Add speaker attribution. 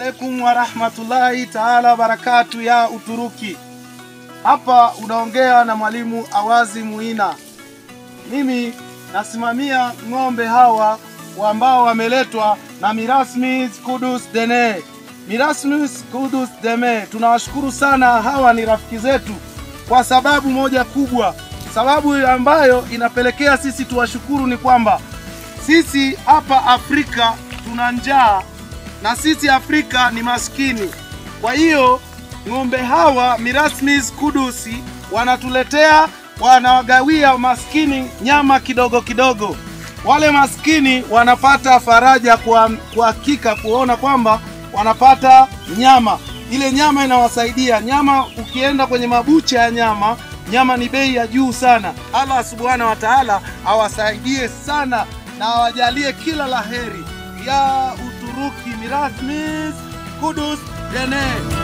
Speaker 1: alaikum warahmatullahi taala barakatu ya Uturuki. Hapa unaongea na mwalimu Awazi Muina. Mimi nasimamia ng'ombe hawa ambao wameletwa na Mirasmis Kudus Dene. Mirasmis Kudus Deme, tunawashukuru sana. Hawa ni rafiki zetu kwa sababu moja kubwa. Sababu ambayo inapelekea sisi tuwashukuru ni kwamba sisi hapa Afrika tuna njaa na sisi Afrika ni maskini. Kwa hiyo ng'ombe hawa Mirasmis Kudusi wanatuletea, wanawagawia maskini nyama kidogo kidogo. Wale maskini wanapata faraja kwa kwa hakika kuona kwamba wanapata nyama. Ile nyama inawasaidia. Nyama ukienda kwenye mabucha ya nyama, nyama ni bei ya juu sana. Allah subhanahu wa taala awasaidie sana na awajalie kila laheri ya Uturuki. Mirasmis Kudus Dene.